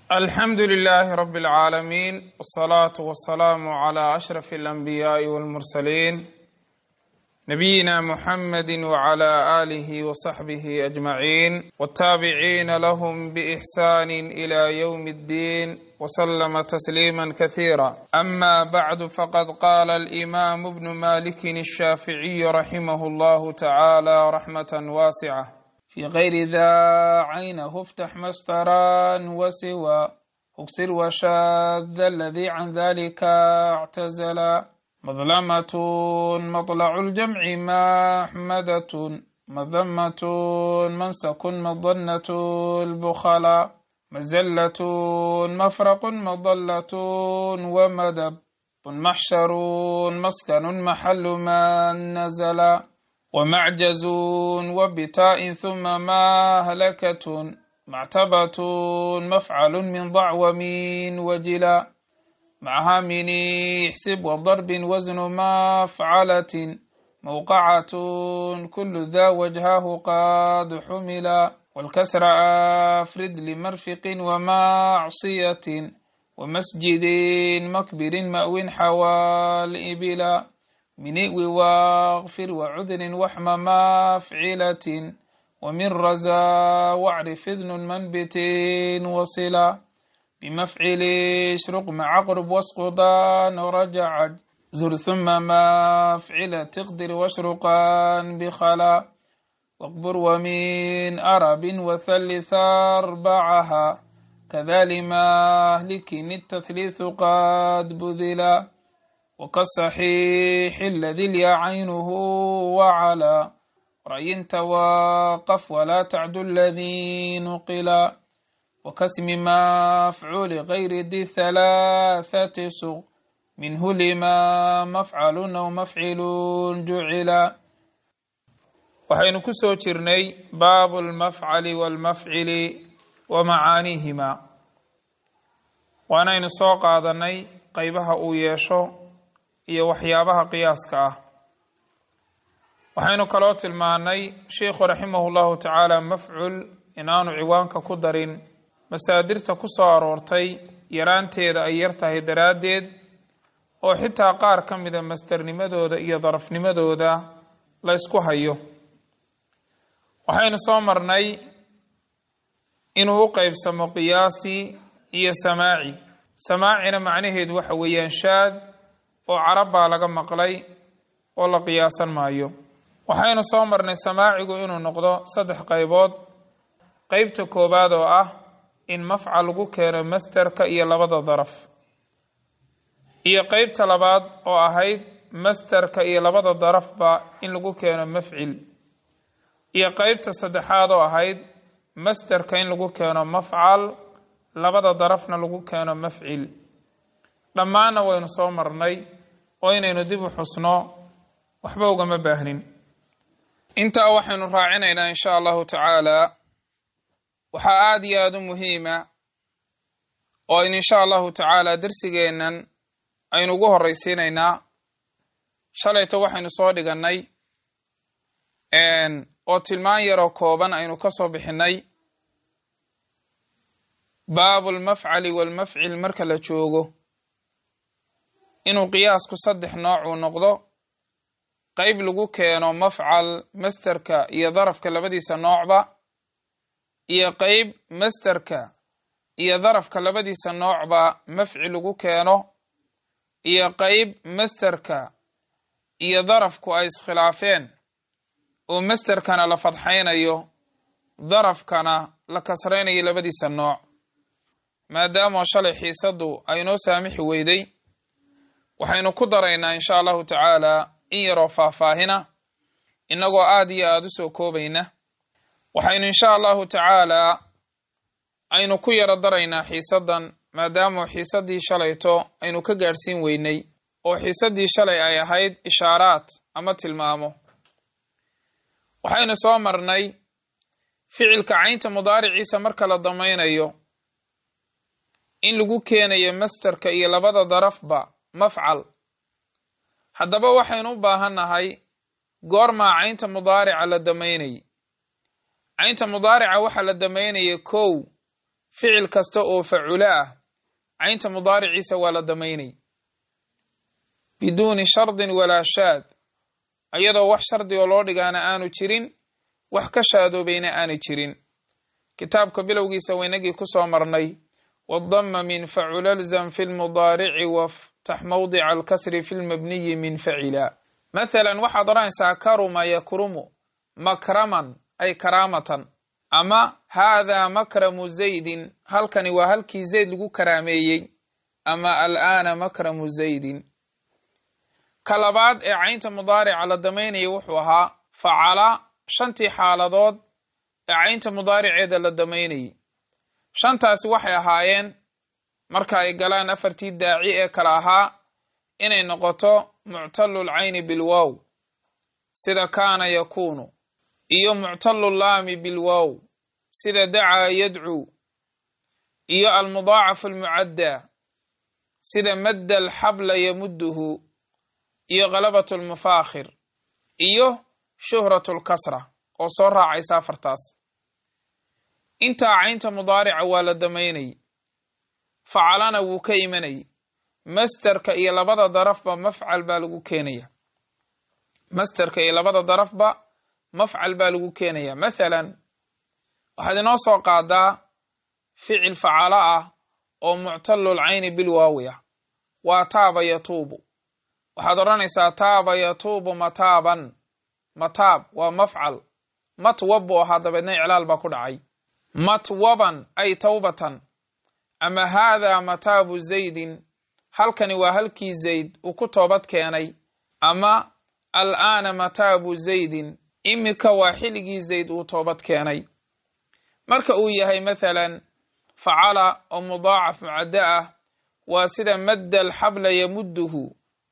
alxamdu لlh rb العaalamiin wالصlaaة wالsalaam عlى أشhrف الأnbiyaaءi wاlmursaliin nabiyina mxamedi wعlى آlih وصaxbih أجmaعin wالtaabiciina lahm bإxsan إlى yوم الdin وslma تsliima kaثيirا ama bعd faqad qala الإimam bn malik الshaaficiي raximh اllah taعalى raxmaة waascة في غير ذا عينه افتح مسترا وسوى اكسر وشاذ الذي عن ذلك اعتزلا مظلمة مطلع الجمع محمدة مذمة منسك مظنة البخلا مزلة مفرق مضلة ومدب محشر مسكن محل من نزلا ومعجز وبتاء ثم مهلكة معتبة مفعل من ضعوم وجلا معها من احسب وضرب وزن مفعلة موقعة كل ذا وجهه قد حملا والكسر أفرد لمرفق ومعصية ومسجد مكبر مأو حوال إبلا من واغفر وعذر وحم مفعلة ومن رزا واعرف إذن منبت وصلا بمفعل اشرق مع عقرب واسقطان ورجع زر ثم مفعل تقدر واشرقا بخلا واقبر ومن أرب وثلث أربعها كذا مهلك التثليث قد بذلا وكالصحيح الذي اليا عينه وعلى رأي توقف ولا تعد الذي نقلا وكاسم مفعول غير ذي ثلاثة سوق منه لما مفعل أو مفعل جعلا waxaynu ku soo jirnay baabu almafcali waalmafcili wa macaaniihima waanaynu soo qaadanay qaybaha uu yeesho iyo waxyaabaha qiyaaska ah waxaynu kaloo tilmaanay sheikhu raximahu llahu tacaala mafcul inaanu ciwaanka ku darin masaadirta ku soo aroortay yaraanteeda ay yar tahay daraaddeed oo xitaa qaar ka mida mastarnimadooda iyo darafnimadooda la ysku hayo waxaynu soo marnay inuu u qeybsamo qiyaasi iyo samaaci samaacina macnaheedu waxa weeyaan shaad oo carab baa laga maqlay oo la qiyaasan maayo waxaynu soo marnay samaacigu inuu noqdo saddex qaybood qeybta koowaad oo ah in mafcal lagu keeno masterka iyo labada daraf iyo qeybta labaad oo ahayd masterka iyo labada darafba in lagu keeno mafcil iyo qeybta saddexaad oo ahayd masterka in lagu keeno mafcal labada darafna lagu keeno mafcil dhammaanna waynu soo marnay oo inaynu dib u xusno waxba ugama baahnin intaa waxaynu raacinaynaa insha allahu tacaala waxaa aada iyo aada u muhiima oo aynu insha allahu tacaala darsigeennan aynu ugu horraysiinaynaa shalayto waxaynu soo dhigannay oo tilmaan yaroo kooban aynu ka soo bixinay baabu lmafcali waalmafcil marka la joogo inuu qiyaasku saddex nooc uu noqdo qeyb lagu keeno mafcal masterka iyo darafka labadiisa noocba iyo qeyb masterka iyo darafka labadiisa noocba mafcil lagu keeno iyo qeyb masterka iyo darafku ay iskhilaafeen oo masterkana la fadxaynayo darafkana la kasraynayo labadiisa nooc maadaama shalay xiisaddu ay noo saamixi weyday waxaynu ku daraynaa insha allahu tacaala in yaroo faahfaahina innagoo aada iyo aada u soo koobayna waxaynu insha allahu tacaalaa aynu ku yaro daraynaa xiisaddan maadaama xiisaddii shalayto aynu ka gaadhsiin weynay oo xiisaddii shalay ay ahayd ishaaraad ama tilmaamo waxaynu soo marnay ficilka caynta mudaariciisa marka la damaynayo in lagu keenayo masterka iyo labada darafba mafcal haddaba waxaynu u baahannahay goormaa caynta mudaarica la damaynayay caynta mudaarica waxaa la damaynaya kow ficil kasta oo faculo ah caynta mudaariciisa waa la damaynay biduuni shardin walaa shaad iyadoo wax shardi oo loo dhigaana aanu jirin wax ka shaadoobayna aanu jirin kitaabka bilowgiisa waynagii ku soo marnay wadama min facula lzam fi lmudaarici waftax mawdica alkasri fi lmabniyi min facila mathalan waxaad odhanaysaa karuma yakrumu makraman ay karaamatan ama haadaa makramu zaydin halkani waa halkii zayd lagu karaameeyey ama al'aana makramu zaydin ka labaad ee caynta mudaarica la damaynaya wuxuu ahaa facala shantii xaaladood ee caynta mudaariceeda la damaynayay shantaasi waxay ahaayeen marka ay galaan afartii daaci ee kale ahaa inay noqoto muctalu lcayni bilwow sida kaana yakuunu iyo muctalu laami bilwow sida dacaa yadcuu iyo almudaacafu almucaddaa sida madda alxabla yamudduhu iyo khalabatu lmufaakhir iyo shuhratu lkasra oo soo raacaysa afartaas intaa caynta mudaarica waa la damaynay facalana wuu ka imanay masterka iyo labada darafba mafcal baa lagu keenaya masterka iyo labada darafba mafcal baa lagu keenaya mathalan waxaad inoo soo qaadaa ficil facalo ah oo muctalu lcayni bilwaawi ah waa taaba yatuubu waxaad odhanaysaa taaba yatuubu mataaban mataab waa mafcal matwab buu ahaa dabeedna iclaal baa ku dhacay matwaban ay tawbatan ama haadaa mataabu zaydin halkani waa halkii zayd uu ku toobad keenay ama al'aana mataabu zaydin iminka waa xilligii zayd uu toobad keenay marka uu yahay mathalan facala oo mudaacaf mucaddo ah waa sida madda alxabla yamudduhu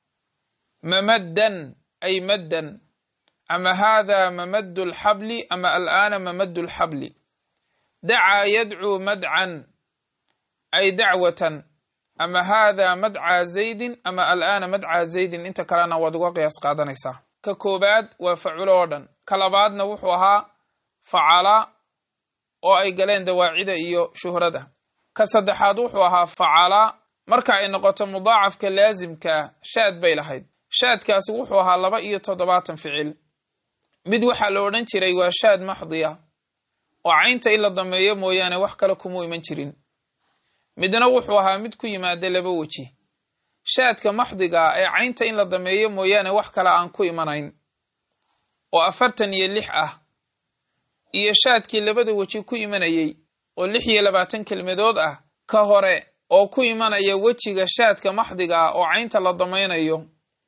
mamaddan ay maddan ama haadaa mamaddu alxabli ama al'aana mamaddu alxabli dacaa yadcuu madcan ay dacwatan ama haadaa madcaa zaydin ama al'aana madcaa zaydin inta kalena waad uga qiyaas qaadanaysaa ka koobaad waa faculo oo dhan ka labaadna wuxuu ahaa facala oo ay galeen dawaacida iyo shuhrada ka saddexaad wuxuu ahaa facala marka ay noqoto mudaacafka laasimka ah shaad bay lahayd shaadkaasi wuxuu ahaa laba iyo toddobaatan ficil mid waxaa la odhan jiray waa shaad maxdiya oo caynta in la dameeyo mooyaane wax kale kumuu iman jirin midna wuxuu ahaa mid ku yimaada laba weji shaadka maxdiga ee caynta in la dameeyo mooyaane wax kale aan ku imanayn oo afartan iyo lix ah iyo shaadkii labada weji ku imanayey oo lix iyo labaatan kelmadood ah ka hore oo ku imanaya wejiga shaadka maxdiga ah oo caynta la damaynayo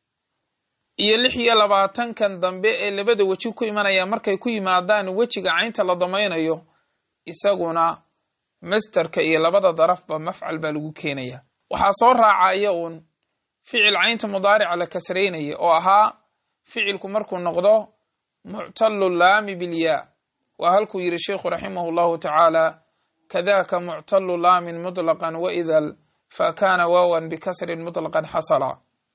iyo lix iyo labaatankan dambe ee labada weji ku imanaya markay ku yimaadaan wejiga caynta la damaynayo isaguna masterka iyo labada darafba mafcal baa lagu keenaya waxaa soo raacaya uun ficil caynta mudaarica la kasraynaya oo ahaa ficilku markuu noqdo muctalu laami bilyaa waa halkuu yidhi sheikhu raximahu llahu tacaala kadaka muctalu laamin mutlaqan waidal fa kaana waawan bikasrin mutlaqan xasala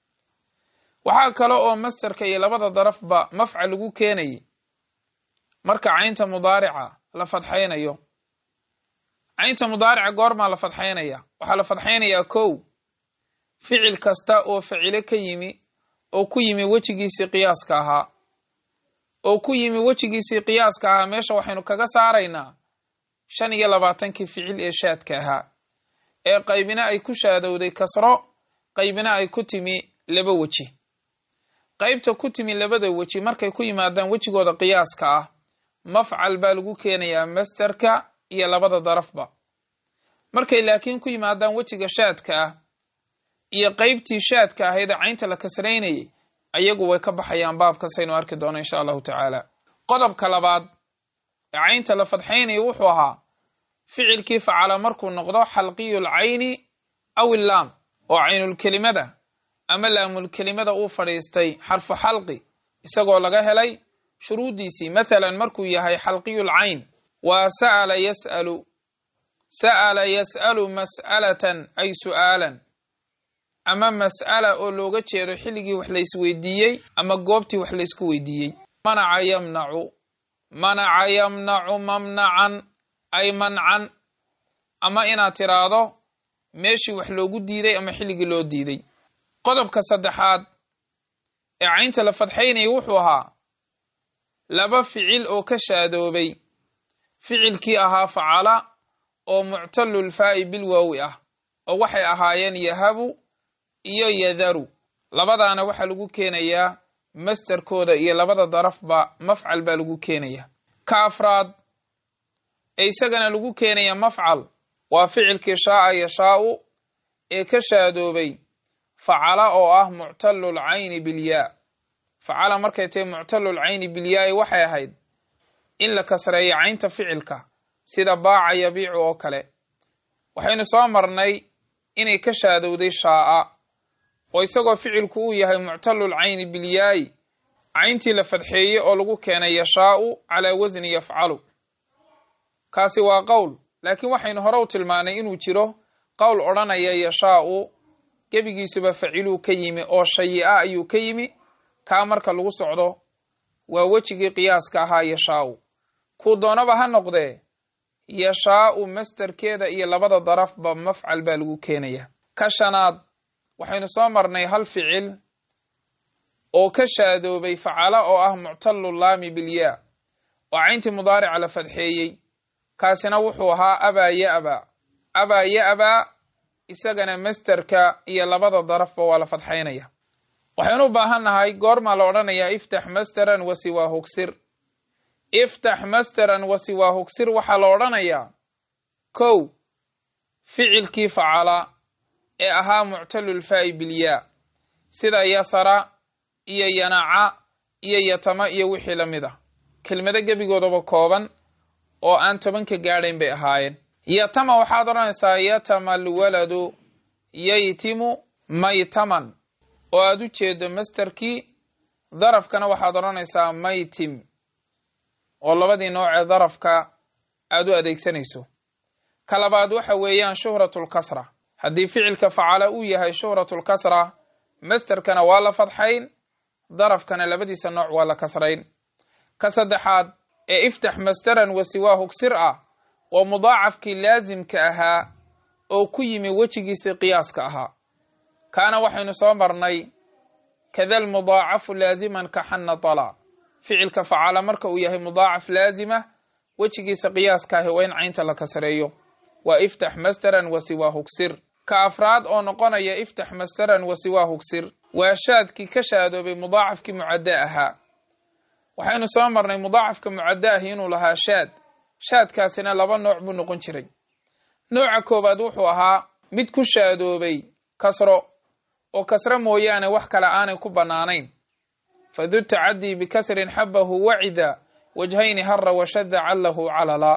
waxaa kale oo masterka iyo labada darafba mafcal lagu keenayay marka caynta mudaarica la fadxaynayo caynta mudaarica goormaa la fadxaynaya waxaa la fadxaynayaa kow ficil kasta oo facilo ka yimi oo ku yimi wejigiisii qiyaaska ahaa oo ku yimi wejigiisii qiyaaska ahaa meesha waxaynu kaga saaraynaa shan iyo labaatankii ficil ee shaadka ahaa ee qaybina ay ku shaadowday kasro qaybina ay ku timi laba weji qaybta ku timi labada weji markay ku yimaadaan wejigooda qiyaaska ah mafcal baa lagu keenayaa masterka iyo labada darafba markay laakiin ku yimaadaan wejiga shaadka ah iyo qaybtii shaadka ahayd ee caynta la kasraynayay ayagu way ka baxayaan baabkasaynu arki doono insha allahu tacaala qodobka labaad ee caynta la fadxaynayo wuxuu ahaa ficilkii facala markuu noqdo xalqiyul cayni aw illaam oo caynulkelimada ama laamulkelimada uu fadhiistay xarfu xalqi isagoo laga helay shuruuddiisii mathalan markuu yahay xalqiyul cayn waa sa'ala yas'alu sa'ala yas'alu mas'alatan ay su'aalan ama mas'ala oo looga jeedo xilligii wax la isweydiiyey ama goobtii wax laysku weydiiyey manaca yamnacu manaca yamnacu mamnacan ay mancan ama inaad tiraahdo meeshii wax loogu diiday ama xilligii loo diiday qodobka saddexaad ee caynta la fadxaynaya wuxuu ahaa laba ficil oo ka shaadoobay ficilkii ahaa facala oo muctalulfaa'i bilwaawi ah oo waxay ahaayeen yahabu iyo yadaru labadaana waxaa lagu keenayaa masterkooda iyo labada darafba mafcal baa lagu keenaya ka afraad ee isagana lagu keenaya mafcal waa ficilkii shaaa yashaau ee ka shaadoobay facala oo ah muctalul cayni bilyaa facala markay tahay muctalul cayni bilyaai waxay ahayd in la kasreeyo caynta ficilka sida baaca yabiicu oo kale waxaynu soo marnay inay ka shaadowday shaa'a oo isagoo ficilku uu yahay muctalul cayni bilyaayi cayntii la fadxeeyey oo lagu keenay yashaa'u calaa wasni yafcalu kaasi waa qowl laakiin waxaynu hore u tilmaanay inuu jiro qowl odhanaya yashaa'u gebigiisuba faciluu ka yimi oo shayi-a ayuu ka yimi kaa marka lagu socdo waa wejigii qiyaaska ahaa yashaa'u kuu doonaba ha noqdee yashaa'u masterkeeda iyo labada darafba mafcal baa lagu keenaya ka shanaad waxaynu soo marnay hal ficil oo ka shaadoobay facala oo ah muctalu laami bilyaa oo cayntii mudaarica la fadxeeyey kaasina wuxuu ahaa abaa ya'baa abaa ya'baa isagana masterka iyo labada darafba waa la fadxaynaya waxaynu u baahan nahay goormaa la odhanayaa iftax masteran wa siwaa hugsir iftax masteran wa siwaa hugsir waxaa la odhanayaa kow ficilkii facala ee ahaa muctalulfaa'i bilyaa sida yasara iyo yanaca iyo yatama iyo wixii la mid ah kelmado gebigoodaba kooban oo aan tobanka gaadhayn bay ahaayeen yatama waxaad odhanaysaa yatama alwaladu yaytimu maytaman oo aad u jeedo masterkii darafkana waxaad odhanaysaa maytim oo labadii noocee darafka aad u adeegsanayso ka labaad waxa weeyaan shuhratulkasra haddii ficilka facala uu yahay shuhratulkasra masterkana waa la fadxayn darafkana labadiisa nooc waa la kasrayn ka saddexaad ee iftax masteran wa siwaa hugsir ah waa mudaacafkii laasimka ahaa oo ku yimi wejigiisii qiyaaska ahaa kaana waxaynu soo marnay kada lmudaacafu laasiman ka xanna tala ficilka facala marka uu yahay mudaacaf laasima wejigiisa qiyaaska ahi waa in caynta la kasreeyo waa iftax masteran wa siwaa hugsir ka afraad oo noqonaya iftax masteran wa siwaa hugsir waa shaadkii ka shaadoobay mudaacafkii mucadda ahaa waxaynu soo marnay mudaacafka mucadda ahi inuu lahaa shaad shaadkaasina laba nooc buu noqon jiray nooca koowaad wuxuu ahaa mid ku shaadoobay kasro oo kasro mooyaane wax kale aanay ku bannaanayn fadu tacadii bikasrin xabahu wacida wajhayni hara washada callahu calala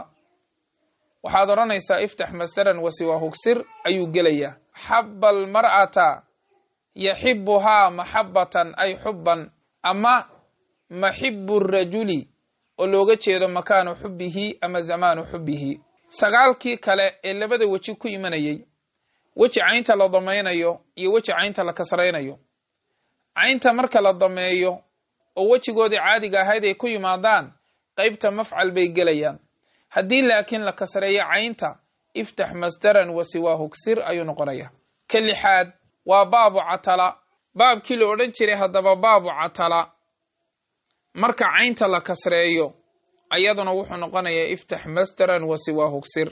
waxaad odhanaysaa iftax masaran wasiwaa hugsir ayuu gelayaa xaba almar'ata yaxibuhaa maxabatan ay xubban ama maxibu rajuli oo looga jeedo makaanu xubbihi ama zamaanu xubbihi sagaalkii kale ee labada weji ku imanayay weji caynta la damaynayo iyo weji caynta la kasraynayo caynta marka la dameeyo oo wejigoodii caadiga ahayd ay ku yimaadaan qaybta mafcal bay gelayaan haddii laakiin la kasreeyo caynta iftax masdaran wa siwaa hugsir ayuu noqonaya ka lixaad waa baabu catala baabkii la odhan jiray haddaba baabu catala marka caynta la kasreeyo ayaduna wuxuu noqonayaa iftax masdaran wa siwaa hugsir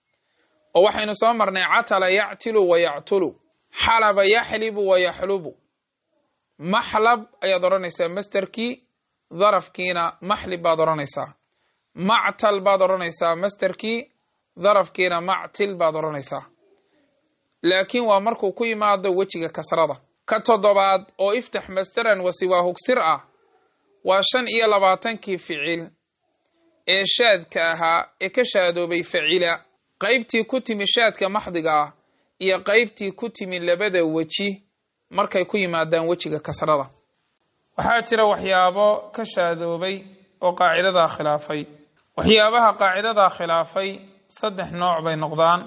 oo waxaynu soo marnay catala yactilu wa yactulu xalaba yaxlibu wa yaxlubu maxlab ayaad odhanaysaa masterkii darafkiina maxlib baad odhanaysaa mactal baad odhanaysaa masterkii darafkiina mactil baad odhanaysaa laakiin waa markuu ku yimaado wejiga kasrada ka toddobaad oo iftax masteran wa siwaa hugsir ah waa shan iyo labaatankii ficil ee shaadka ahaa ee ka shaadoobay facila qaybtii ku timi shaadka maxdiga ah iyo qaybtii ku timi labada weji markay ku yimaadaan wejiga kasrada waxaa jira waxyaabo ka shaadoobay oo qaacidadaa khilaafay waxyaabaha qaacidadaa khilaafay saddex nooc bay noqdaan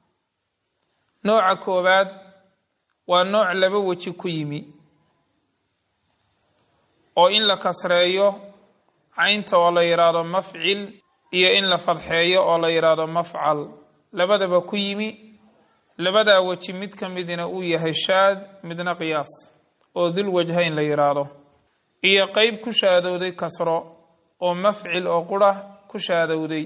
nooca koowaad waa nooc laba weji ku yimi oo in la kasreeyo caynta oo la yidhaahdo mafcil iyo in la fadxeeyo oo la yidhaahdo mafcal labadaba ku yimi labadaa weji mid ka midina uu yahay shaad midna qiyaas oo dul wajhayn la yidhaahdo iyo qeyb ku shaadowday kasro oo mafcil oo qura ku shaadowday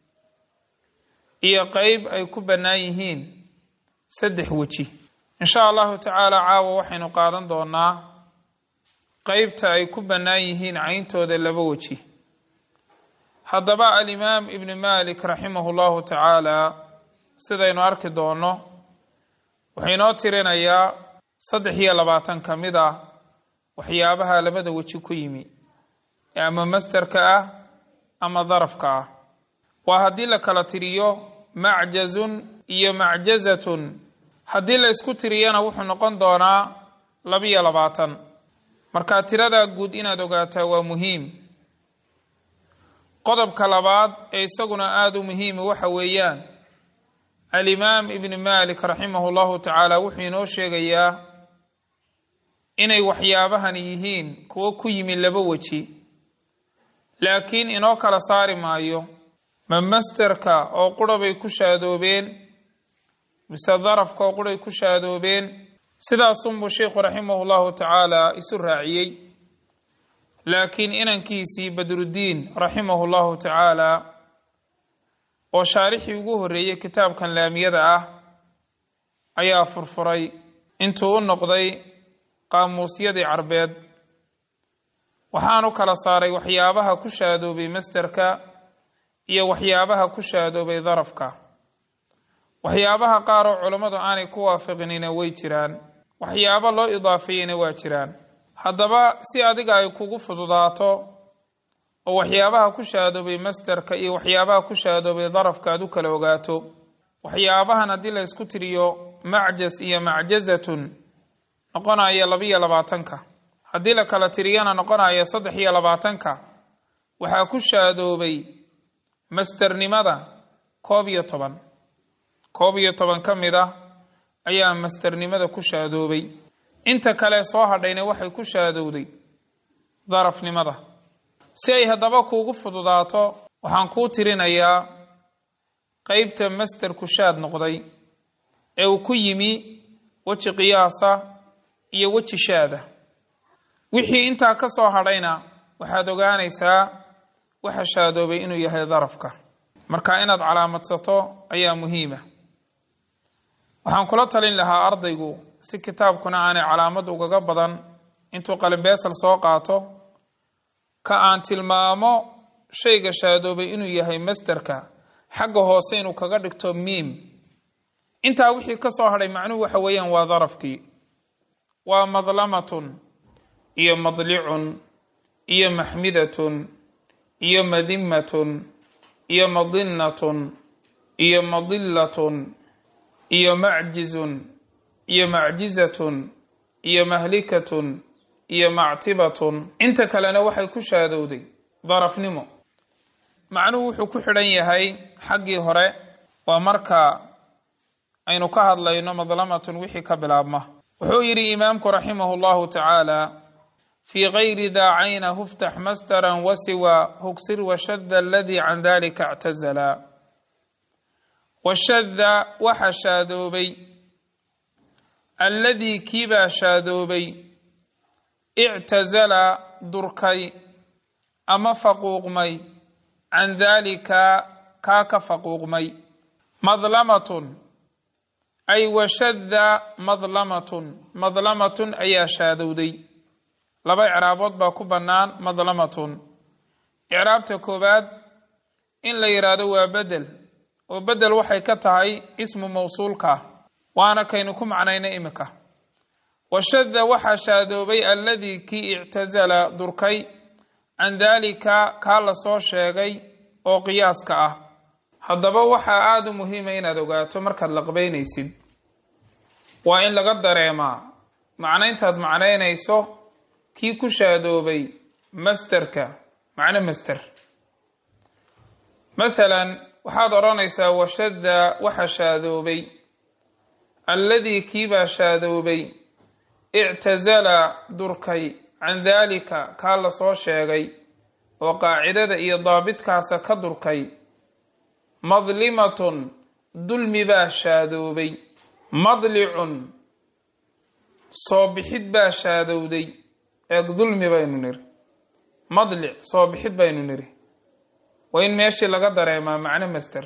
iyo qeyb ay ku bannaan yihiin saddex weji insha allahu tacaala caawa waxaynu qaadan doonaa qeybta ay ku bannaan yihiin cayntooda laba weji haddaba alimaam ibni malik raximahu llahu tacaala sidaynu arki doonno wuxuu inoo tirinayaa saddex iyo labaatan ka mid ah waxyaabaha labada weji ku yimi ee ama masterka ah ama darafka ah waa haddii la kala tiriyo macjazun iyo macjazatun haddii la isku tiriyana wuxuu noqon doonaa labiyo labaatan markaa tiradaa guud inaad ogaataa waa muhiim qodobka labaad ee isaguna aada u muhiima waxa weeyaan alimaam ibni malik raximahu llahu tacaala wuxuu inoo sheegayaa inay waxyaabahan yihiin kuwo ku yimi laba weji laakiin inoo kala saari maayo ma masterka oo qura bay ku shaadoobeen mise darafka oo quray ku shaadoobeen sidaasunbuu sheikhu raximahu llahu tacaala isu raaciyey laakiin inankiisii badruddiin raximahu llahu tacaala oo shaarixii ugu horreeyey kitaabkan laamiyada ah ayaa furfuray intuu u noqday qaamuusyadii carbeed waxaanu kala saaray waxyaabaha ku shaadoobay masterka iyo waxyaabaha ku shaadoobay darafka waxyaabaha qaar oo culammadu aanay ku waafaqinina way jiraan waxyaabo loo idaafeeyena waa jiraan haddaba si adiga ay kugu fududaato oo waxyaabaha ku shaadoobay masterka iyo waxyaabaha ku shaadoobay darafka aad u kala ogaato waxyaabahan haddii la ysku tiriyo macjas iyo macjazatun noqonaya labiyo labaatanka haddii la kala tiriyana noqonaya saddex iyo labaatanka waxaa ku shaadoobay masternimada koob iyo toban koob iyo toban ka mid ah ayaa masternimada ku shaadoobay inta kale soo hadhayna waxay ku shaadowday darafnimada si ay haddaba kuugu fududaato waxaan kuu tirinayaa qeybta masterku shaad noqday ee uu ku yimi weji qiyaasa iyo weji shaada wixii intaa ka soo hadhayna waxaad ogaanaysaa waxa shaadoobay inuu yahay darafka marka inaad calaamadsato ayaa muhiima waxaan kula talin lahaa ardaygu si kitaabkuna aanay calaamad ugaga badan intuu qalinbeesal soo qaato ka aan tilmaamo shayga shaadoobay inuu yahay masterka xagga hoose inuu kaga dhigto miim intaa wixii ka soo hadhay macnuhu waxa weeyaan waa darafkii waa madlamatun iyo madlicun iyo maxmidatun iyo madimatun iyo madinnatun iyo madillatun iyo macjizun iyo macjizatun iyo mahlikatun iyo mactibatun inta kalena waxay ku shaadowday darafnimo macnuhu wuxuu ku xidhan yahay xaggii hore waa marka aynu ka hadlayno madlamatun wixii ka bilaabma wuxuu yidhi imaamku raximahu llahu tacaala fii gayri daa cayna huftax mastaran wasiwa hugsir washadda aladii can dalika ictazala washadda waxa shaadoobay alladii kiibaa shaadoobay ictazala durkay ama faquuqmay can daalika kaa ka faquuqmay madlamatun ay washadda madlamatun madlamatun ayaa shaadowday laba icraabood baa ku bannaan madlamatun icraabta koowaad in la yidhaahdo waa bedel oo bedel waxay ka tahay ismu mawsuulka waana kaynu ku macnayna imika washadda waxaa shaadoobay alladii kii ictazala durkay can daalika kaa la soo sheegay oo qiyaaska ah haddaba waxaa aada u muhiima inaad ogaato markaad laqbaynaysid waa in laga dareemaa macnayntaad macnaynayso kii ku shaadoobay masterka macno master mathalan waxaad odhanaysaa washadda waxa shaadoobay alladii kiibaa shaadoobay ictazala durkay can daalika kaa la soo sheegay oo qaacidada iyo daabitkaasa ka durkay madlimatun dulmi baa shaadoobay madlicun soo bixid baa shaadowday eeg dulmi baynu niri madlic soo bixid baynu niri waa in meeshii laga dareemaa macno master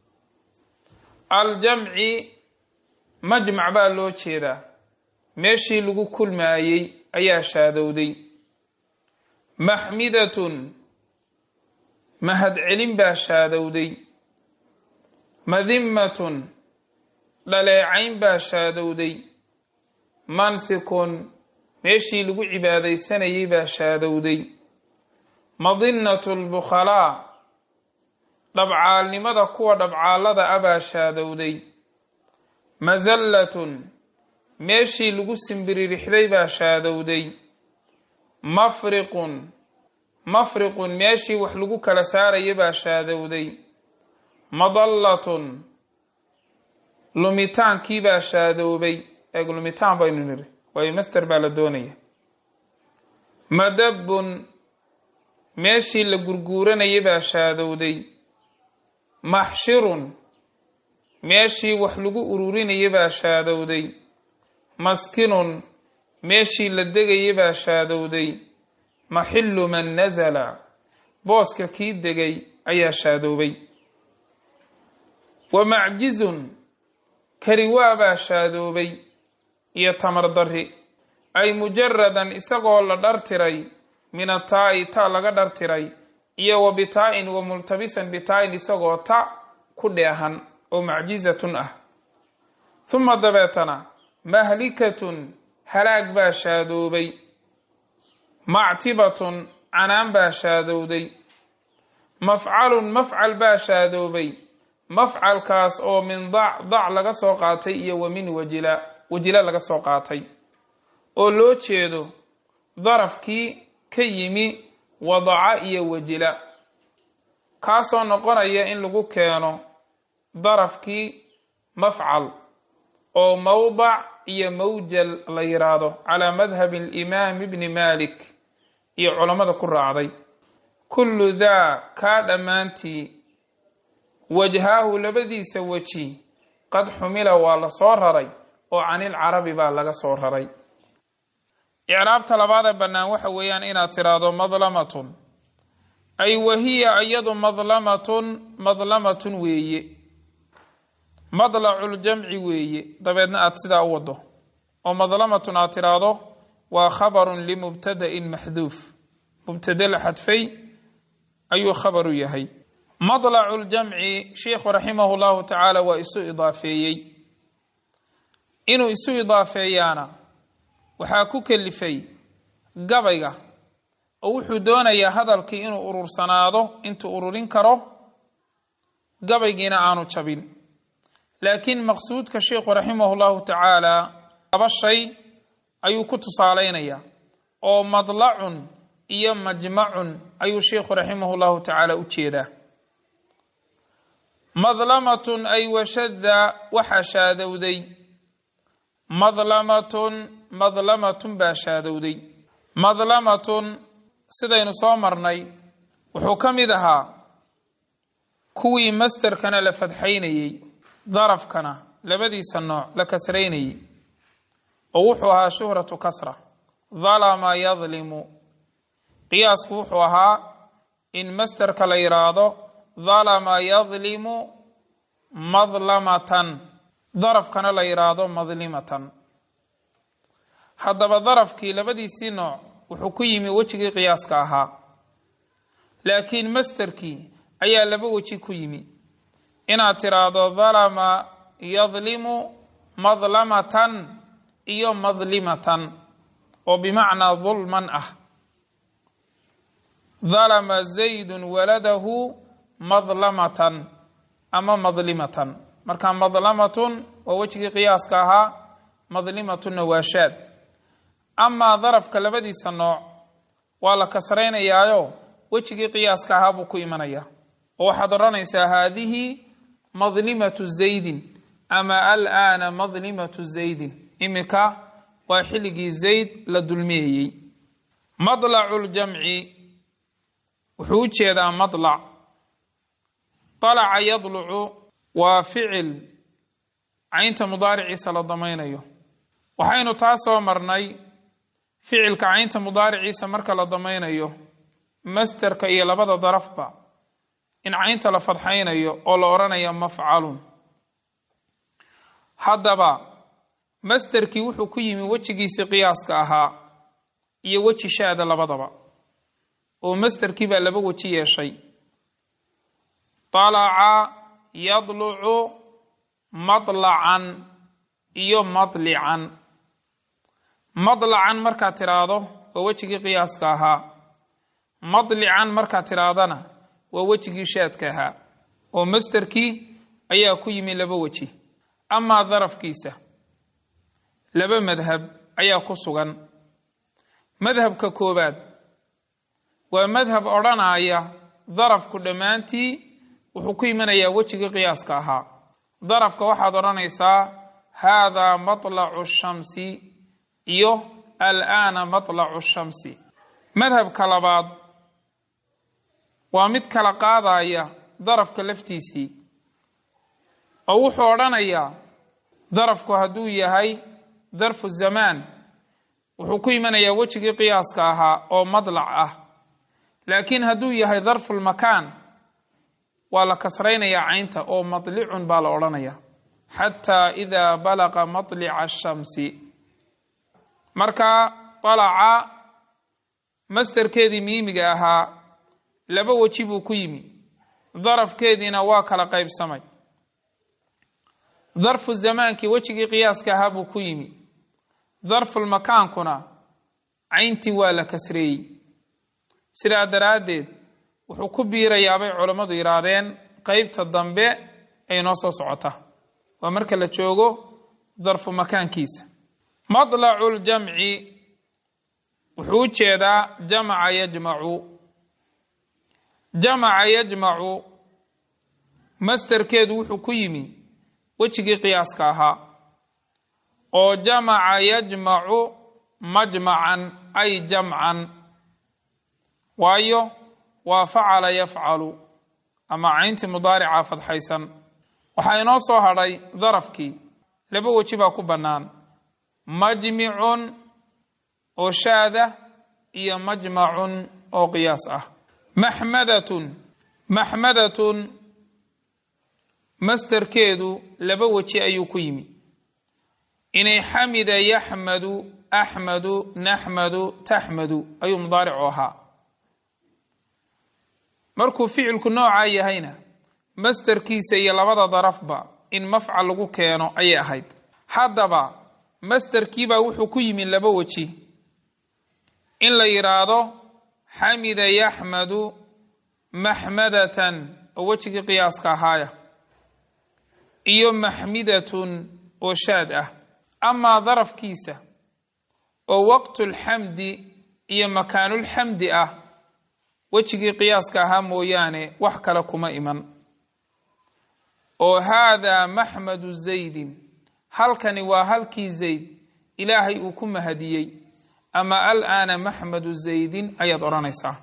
aljamci majmac baa loo jeedaa meeshii lagu kulmaayey ayaa shaadowday maxmidatun mahadcelin baa shaadowday madimmatun dhaleecayn baa shaadowday mansikun meeshii lagu cibaadaysanayay baa shaadowday madinnatu lbukhalaa dhabcaalnimada kuwa dhabcaallada a baa shaadowday masallatun meeshii lagu simbiririxday baa shaadowday mafriqun mafriqun meeshii wax lagu kala saaraya baa shaadowday madallatun lumitaankii baa shaadoobay eeg lumitaan baynu niri waayo master baa la doonaya madabbun meeshii la gurguuranaya baa shaadowday maxshirun meeshii wax lagu ururinaya baa shaadowday maskinun meeshii la degaya baa shaadowday maxillu man nasala booska kii degay ayaa shaadoobay wa macjizun kariwaa baa shaadoobay iyo tamar darri ay mujaradan isagoo la dhartiray min ataa'i ta laga dhartiray iyo wa bitaa-in wa multabisan bitaa-in isagoo ta ku dheehan oo macjizatun ah huma dabeetana mahlikatun halaag baa shaadoobay mactibatun canaan baa shaadowday mafcalun mafcal baa shaadoobay mafcalkaas oo min dac dac laga soo qaatay iyo wa min wajila wajila laga soo qaatay oo loo jeedo darafkii ka yimi wadaca iyo wajila kaasoo noqonaya in lagu keeno darafkii mafcal oo mawdac iyo mawjal la yidhaahdo calaa madhabi alimaam ibni malik iyo culammada ku raacday kullu daa kaa dhammaantii wajhaahu labadiisa weji qad xumila waa la soo raray oo canilcarabi baa laga soo raray icraabta labaadee bannaan waxa weeyaan inaad tidhaahdo madlamatun ay wahiya iyadu madlamatun madlamatun weeye madlaculjamci weeye dabeedna aad sidaa u wado oo madlamatun aad tidhaahdo waa khabarun limubtada'in maxduuf mubtade la xadfay ayuu khabaru yahay madlacu ljamci sheikhu raximahu llahu tacaala waa isu idaafeeyey inuu isu idaafeeyaana waxaa ku kelifay gabayga oo wuxuu doonayaa hadalkii inuu urursanaado intuu ururin karo gabaygiina aanu jabin laakiin maqsuudka sheikhu raximahu llahu tacaala laba shay ayuu ku tusaalaynayaa oo madlacun iyo majmacun ayuu sheikhu raximahu llahu tacaala u jeedaa madlamatun ay washadda waxaa shaadowday madlamatun madlamatun baa shaadowday madlamatun sidaynu soo marnay wuxuu ka mid ahaa kuwii masterkana la fadxaynayey darafkana labadiisa nooc la kasraynayey oo wuxuu ahaa shuhratu kasra dalama yadlimu qiyaasku wuxuu ahaa in masterka la yidhaahdo dalama yadlimu madlamatan darafkana la yidhaahdo madlimatan haddaba darafkii labadiisii nooc wuxuu ku yimi wejigii qiyaaska ahaa laakiin masterkii ayaa laba weji ku yimi inaad tidhaahdo dalama yadlimu madlamatan iyo madlimatan oo bimacnaa dulman ah dalama zaydun waladahu madlamatan ama madlimatan marka madlamatun waa wejigii qiyaaska ahaa madlimatunna waa shaad amaa darafka labadiisa nooc waa la kasraynayaayo wejigii qiyaaska ahaa buu ku imanayaa oo waxaad odhanaysaa haadihi madlimatu zaydin ama alaana madlimatu zaydin iminka waa xilligii zayd la dulmiyayey madlacu ljamci wuxuu u jeedaa madlac dalaca yadlucu waa ficil caynta mudaariciisa la damaynayo waxaynu taa soo marnay ficilka caynta mudaariciisa marka la damaynayo masterka iyo labada darafba in caynta la fadxaynayo oo la odhanayo mafcalun haddaba masterkii wuxuu ku yimi wejigiisii qiyaaska ahaa iyo weji shaada labadaba oo masterkii baa laba weji yeeshay طalaca yadlucu madlacan iyo madlican madlacan markaad tidhaahdo waa wejigii qiyaaska ahaa madlican markaad tidhaahdana waa wejigii shaadka ahaa oo masterkii ayaa ku yimi laba weji amaa darafkiisa laba madhab ayaa ku sugan madhabka koowaad waa madhab odhanaya darafku dhammaantii wuxuu ku imanayaa wejigii qiyaaska ahaa darafka waxaad odhanaysaa haadaa matlacu shamsi iyo alaana matlacu shamsi madhabka labaad waa mid kala qaadaya darafka laftiisii oo wuxuu odhanayaa darafku hadduu yahay darfu zamaan wuxuu ku imanayaa wejigii qiyaaska ahaa oo madlac ah laakiin hadduu yahay darfulmakaan waa la kasraynayaa caynta oo madlicun baa la odhanaya xataa idaa balaqa matlica ashamsi marka dalaca masterkeedii miimiga ahaa laba weji buu ku yimi darafkeediina waa kala qaybsamay darfu zamaankii wejigii qiyaaska ahaa buu ku yimi darfulmakaankuna cayntii waa la kasreeyey sidaa daraaddeed wuxuu ku biirayaa bay culammadu yidhaahdeen qeybta dambe ay noo soo socota waa marka la joogo darfu makaankiisa madlacu ljamci wuxuu u jeedaa jamaca yajmacu jamaca yajmacu masterkeedu wuxuu ku yimi wejigii qiyaaska ahaa oo jamaca yajmacu majmacan ay jamcan waayo waa facala yafcalu ama cayntii mudaarica fadxaysan waxaa inoo soo hadhay darafkii laba weji baa ku bannaan majmicun oo shaada iyo majmacun oo qiyaas ah maxmadatun maxmadatun masterkeedu laba weji ayuu ku yimi inay xamida yaxmadu axmadu naxmadu taxmadu ayuu mudaaricu ahaa markuu ficilku noocaa yahayna masterkiisa iyo labada darafba in mafcal lagu keeno ayay ahayd haddaba masterkiibaa wuxuu ku yimi laba weji in la yidhaahdo xamida yaxmadu maxmadatan oo wejigii qiyaaska ahaaya iyo maxmidatun oo shaad ah amaa darafkiisa oo waqtulxamdi iyo makaanulxamdi ah wejigii qiyaaska ahaa mooyaane wax kale kuma iman oo haadaa maxmadu zaydin halkani waa halkii zayd ilaahay uu ku mahadiyey ama alaana maxmadu zaydin ayaad odhanaysaa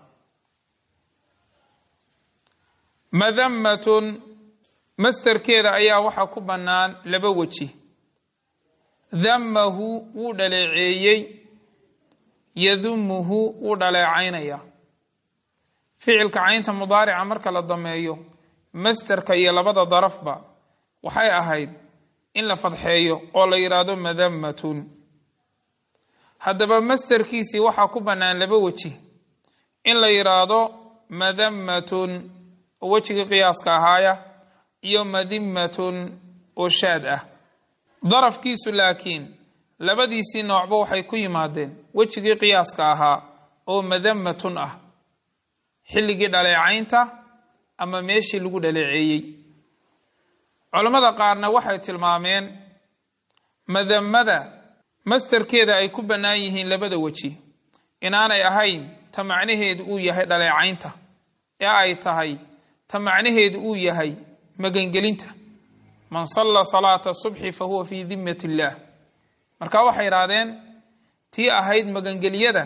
madammatun masterkeeda ayaa waxaa ku bannaan laba weji dammahu wuu dhaleeceeyey yadumuhu wuu dhaleecaynaya ficilka caynta mudaarica marka la dameeyo masterka iyo labada darafba waxay ahayd in la fadxeeyo oo la yidhaahdo madammatun haddaba masterkiisii waxaa ku bannaan laba weji in la yidhaahdo madammatun oo wejigii qiyaaska ahaaya iyo madimmatun oo shaad ah darafkiisu laakiin labadiisii noocba waxay ku yimaadeen wejigii qiyaaska ahaa oo madammatun ah xilligii dhaleecaynta ama meeshii lagu dhaleeceeyey culammada qaarna waxay tilmaameen madammada masterkeeda ay ku bannaan yihiin labada weji inaanay ahayn ta macnaheedu uu yahay dhaleecaynta ee ay tahay ta macnaheedu uu yahay magangelinta man salla salaata subxi fa huwa fii dimmat illaah marka waxay idhaahdeen tii ahayd magangelyada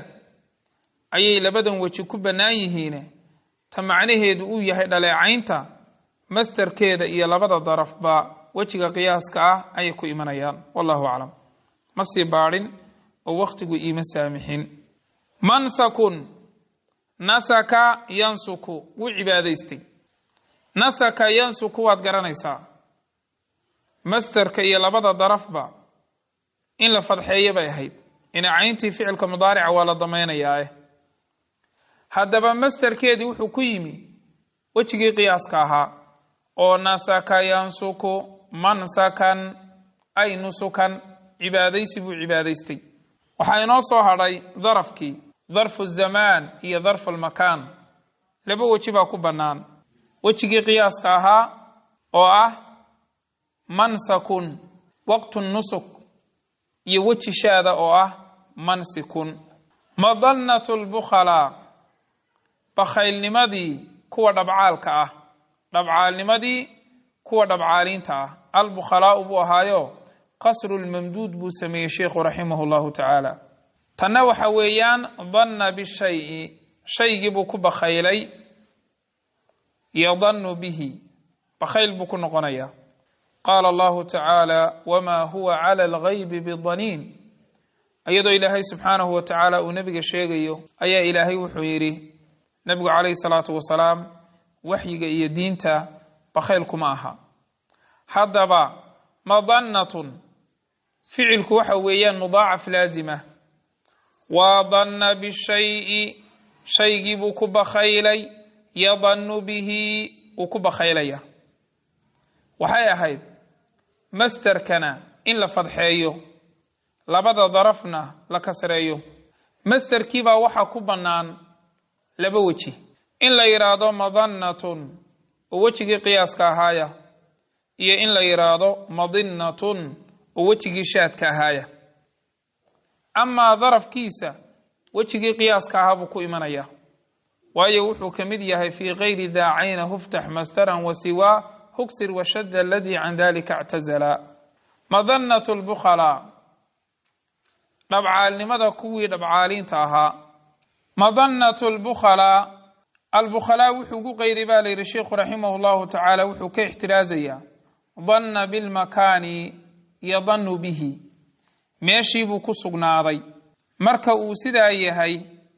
ayay labadan weji ku bannaan yihiine ta macnaheedu uu yahay dhaleecaynta masterkeeda iyo labada darafba wejiga qiyaaska ah ayay ku imanayaan wallahu aclam ma sii baadhin oo wakhtigu iima saamixin mansakun nasaka yansuku wuu cibaadaystay nasaka yansuku waad garanaysaa masterka iyo labada darafba in la fadxeeyo bay ahayd inacayntii ficilka mudaarica waa la damaynayaa haddaba masterkeedii wuxuu ku yimi wejigii qiyaaska ahaa oo nasaka yansuku mansakan ay nusukan cibaadaysi buu cibaadaystay waxaa inoo soo hadhay darafkii darfu zamaan iyo darfu lmakaan laba weji baa ku bannaan wejigii qiyaaska ahaa oo ah mansakun waqtu nusuk iyo weji shaada oo ah mansikun madannatu lbukhalaa bakhaylnimadii kuwa dhabcaalka ah dhabcaalnimadii kuwa dhabcaaliinta ah albukhalaau buu ahaayo qasru lmamduud buu sameeyey sheikhu raximah llahu tacaala tanna waxa weeyaan danna bishayi shaygii buu ku bakhaylay yadannu bihi bakhayl buu ku noqonayaa qaala allahu tacaala wamaa huwa cala algaybi bidaniin iyadoo ilaahay subxaanahu wa tacaala uu nebiga sheegayo ayaa ilaahay wuxuu yidhi nebigu calayhi salaatu wasalaam waxyiga iyo diinta bakhayl kuma aha haddaba madannatun ficilku waxa weeyaan mudaacaf laazima waa danna bishayi shaygii buu ku bakhaylay yadannu bihi uu ku bakhaylaya waxay ahayd masterkana in la fadxeeyo labada darafna la kasreeyo masterkiibaa waxaa ku bannaan laba weji in la yidhaahdo madannatun oo wejigii qiyaaska ahaaya iyo in la yidhaahdo madinnatun oo wejigii shaadka ahaaya amaa darafkiisa wejigii qiyaaska ahaa buu ku imanaya waayo wuxuu ka mid yahay fii kayri daacayna huftax mastaran wa siwaa hugsir washadda aladii can dalika ictazala madannatu lbukhalaa dhabcaalnimada kuwii dhabcaaliinta ahaa madannatu lbukhalaa albukhalaa wuxuu ku qayday baa la yidhi sheikhu raximah llahu tacaala wuxuu ka ixtiraazayaa danna bilmakaani yadannu bihi meeshiibuu ku sugnaaday marka uu sidaa yahay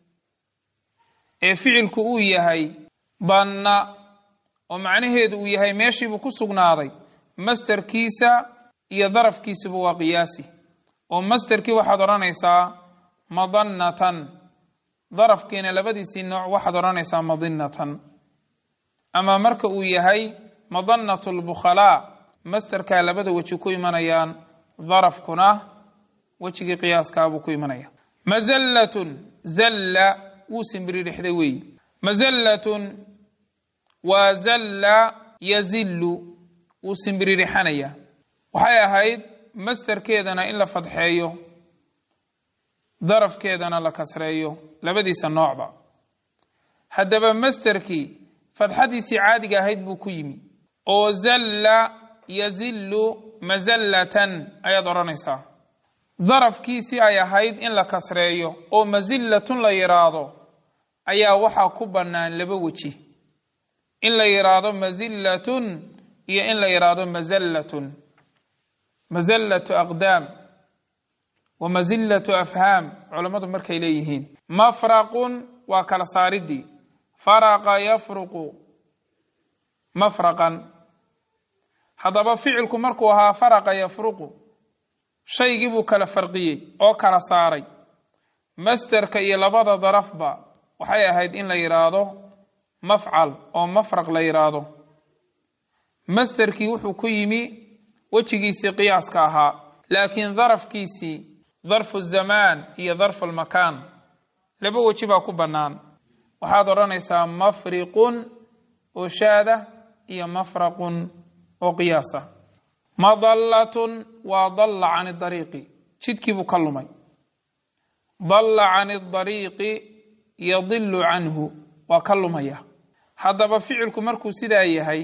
ee ficilku uu yahay danna oo macnaheedu uu yahay meeshiibuu ku sugnaaday masterkiisa iyo darafkiisuba waa qiyaasi oo masterkii waxaad odhanaysaa madannatan darafkiina labadiisii nooc waxaad odhanaysaa madinnatan ama marka uu yahay madannatu lbukhalaa masterkaa labada weji ku imanayaan darafkuna wejigii qiyaaskaabuu ku imanaya mazallatun zalla wuu simbiridhexday weeyi mazallatun waa zalla yazillu wuu simbiririxanaya waxay ahayd masterkeedana in la fadxeeyo darafkeedana la kasreeyo labadiisa noocba haddaba masterkii fadxadiisii caadiga ahayd buu ku yimi oo zalla yazillu mazallatan ayaad odhanaysaa darafkiisii ay ahayd in la kasreeyo oo masillatun la yidhaahdo ayaa waxaa ku bannaan laba weji in la yidhaahdo masillatun iyo in la yidhaahdo mazallatun mazallatu aqdaam wa mazillatu afhaam culammadu markay leeyihiin mafraqun waa kala saaridii faraqa yafruqu mafraqan haddaba ficilku markuu ahaa faraqa yafruqu shaygii buu kala farqiyey oo kala saaray masterka iyo labada darafba waxay ahayd in la yidhaahdo mafcal oo mafraq la yidhaahdo masterkii wuxuu ku yimi wejigiisii qiyaaska ahaa laakiin darafkiisii darfu zamaan iyo darfu lmakaan laba weji baa ku bannaan waxaad odhanaysaa mafriqun oo shaada iyo mafraqun oo qiyaasa madallatun waa dalla can dariiqi jidkiibuu ka lumay dalla can dariiqi yadilu canhu waa ka lumaya haddaba ficilku markuu sidaa yahay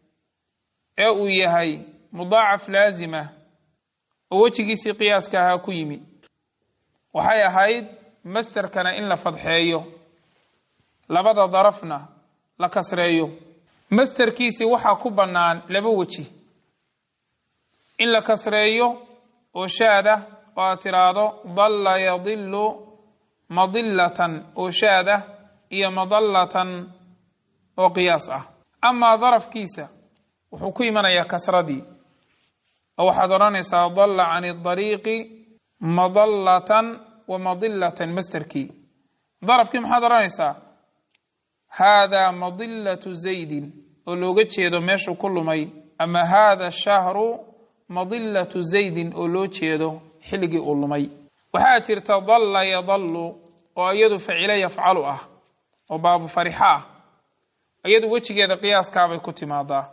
ee uu yahay mudaacaf laazima oo wejigiisii qiyaaska ahaa ku yimi waxay ahayd masterkana in la fadxeeyo labada darafna la kasreeyo masterkiisi waxaa ku bannaan laba weji in la kasreeyo oo shaad ah oo aad tiraahdo dalla yadilu madillatan oo shaad ah iyo madallatan oo qiyaas ah amaa darafkiisa wuxuu ku imanayaa kasradii oo waxaad odhanaysaa dalla can dariiqi madallatan wa madillatan masterkii darafkii maxaad odhanaysaa haadaa madillatu zaydin oo looga jeedo meeshuu ku lumay ama haada shahru madillatu zaydin oo loo jeedo xilligii uu lumay waxaa jirta dalla yadallu oo iyadu facilo yafcalu ah oo baabu farixa ah iyadu wejigeeda qiyaaskaabay ku timaadaa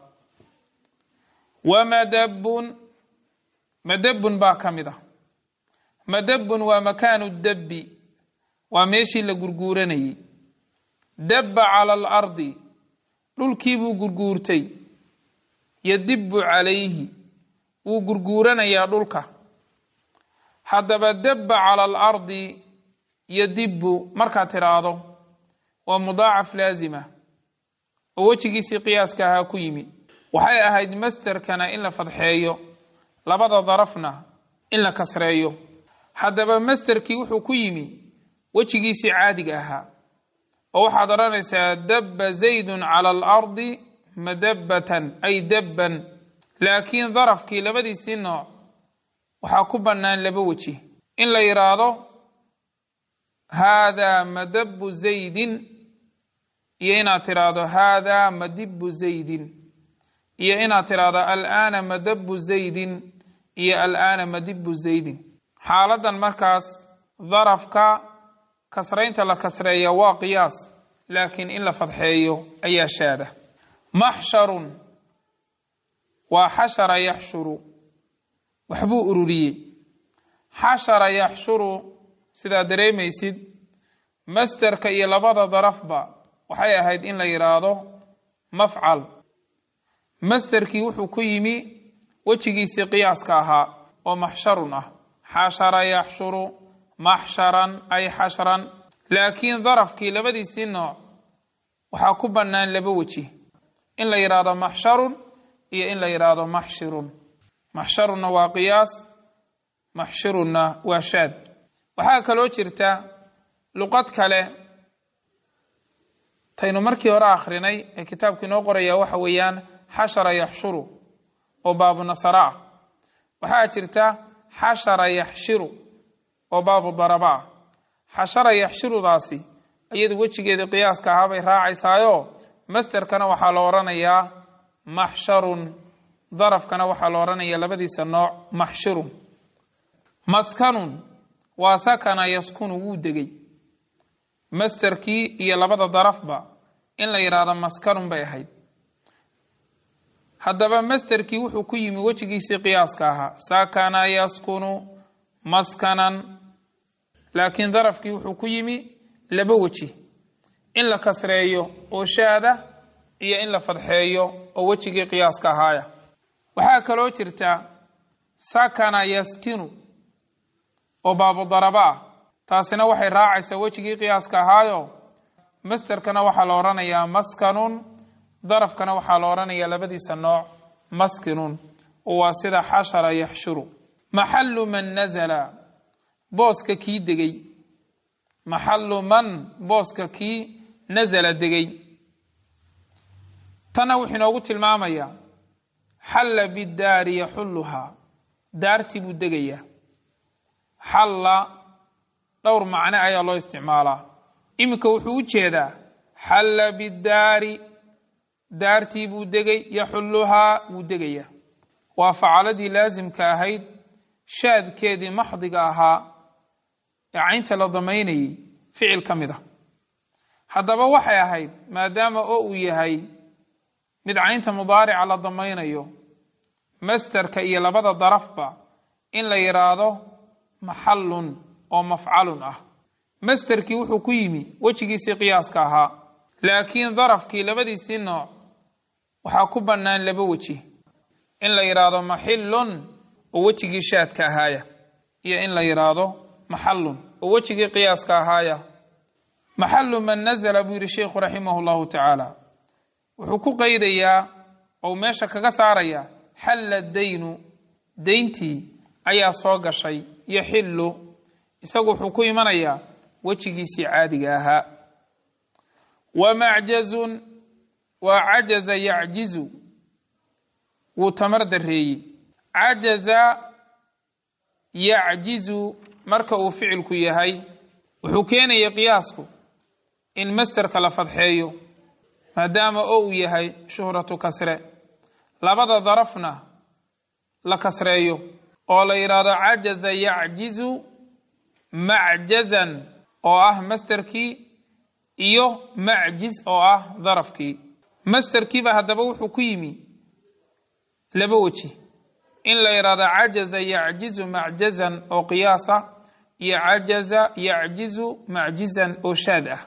wamadabun madabun baa ka mid ah madabun waa makaanu dabbi waa meeshii la gurguuranayey dabba cala alardi dhulkiibuu gurguurtay yadibbu calayhi wuu gurguuranayaa dhulka haddaba dabba cala alardi yadibbu markaad tidhaahdo waa mudaacaf laazima oo wejigiisii qiyaaska ahaa ku yimi waxay ahayd masterkana in la fadxeeyo labada darafna in la kasreeyo haddaba masterkii wuxuu ku yimi wejigiisii caadiga ahaa oo waxaad odhanaysaa dabba zaydun cala alardi madabbatan ay dabban laakiin darafkii labadiisii nooc waxaa ku bannaan laba weji in la yidhaahdo haadaa madabbu zaydin iyo inaad tidhaahdo haadaa madibbu zaydin iyo inaad tidhaahdo al'aana madabbu zaydin iyo al'aana madibbu zaydin xaaladan markaas darafka kasraynta la kasreeya waa qiyaas laakiin in la fadxeeyo ayaa shaada maxsharun waa xashara yaxshuru waxbuu ururiyey xashara yaxshuru sidaa dareemaysid masterka iyo labada darafba waxay ahayd in la yidhaahdo mafcal masterkii wuxuu ku yimi wejigiisii qiyaaska ahaa oo maxsharun ah xashara yaxshuru maxsharan ay xashran laakiin darafkii labadiisii nooc waxaa ku bannaan laba weji in la yidhaahdo maxsharun iyo in la yidhaahdo maxshirun maxsharunna waa qiyaas maxshirunna waa shaad waxaa kaloo jirta luqad kale taynu markii hore akhrinay ee kitaabku inoo qoraya waxa weeyaan xashara yaxshuru oo baabu nasara ah waxaa jirta xashara yaxshiru oo baabu daraba ah xashara yaxshirudaasi iyadu wejigeeda qiyaaska ahaa bay raacaysaayo masterkana waxaa la odhanayaa maxsharun darafkana waxaa la odhanayaa labadiisa nooc maxshirun maskanun waa sakana yaskunu wuu degey masterkii iyo labada darafba in la yidhaahdo maskanun bay ahayd haddaba masterkii wuxuu ku yimi wejigiisii qiyaaska ahaa sakana yaskunu maskanan laakiin darafkii wuxuu ku yimi laba weji in la kasreeyo oo shaada iyo in la fadxeeyo oo wejigii qiyaaska ahaaya waxaa kaloo jirta sakana yaskinu oo baabu daraba ah taasina waxay raacaysaa wejigii qiyaaska ahaayo masterkana waxaa la odhanayaa maskanun darafkana waxaa la odhanayaa labadiisa nooc maskinun oo waa sida xashara yaxshuru maxallu man nazala booska kii degey maxallu man booska kii nasala degey tanna wuxuu inoogu tilmaamayaa xalla bidaari yaxulluhaa daartii buu degayaa xalla dhowr macne ayaa loo isticmaalaa iminka wuxuu u jeedaa xalla bidaari daartii buu degay yaxulluhaa wuu degayaa waa facaladii laasimka ahayd shaadkeedii maxdiga ahaa ee caynta la damaynayay ficil ka mid ah haddaba waxay ahayd maadaama oo uu yahay mid caynta mudaarica la damaynayo masterka iyo labada darafba in la yidhaahdo maxallun oo mafcalun ah masterkii wuxuu ku yimi wejigiisii qiyaaska ahaa laakiin darafkii labadiisii nooc waxaa ku bannaan laba weji in la yidhaahdo maxillun oo wejigii shaadka ahaaya iyo in la yidhaahdo maxallun oo wejigii qiyaaska ahaaya maxallu man nazala buu yidhi sheikhu raximah llahu tacaala wuxuu ku qaydayaa ou meesha kaga saarayaa xalla daynu dayntii ayaa soo gashay yaxillu isagu wuxuu ku imanayaa wejigiisii caadiga ahaa wa macjazun waa cajaza yacjizu wuu tamar dareeyey cajaza yacjizu marka uu ficilku yahay wuxuu keenaya qiyaasku in masterka la fadxeeyo maadaama oo uu yahay shuhratu kasre labada darafna la kasreeyo oo la yidhaahdo cajaza yacjizu macjazan oo ah masterkii iyo macjiz oo ah darafkii masterkiiba haddaba wuxuu ku yimi laba weji in la yidhaahdo cajaza yacjizu macjazan oo qiyaasa iyo cajaza yacjizu macjizan oo shaad ah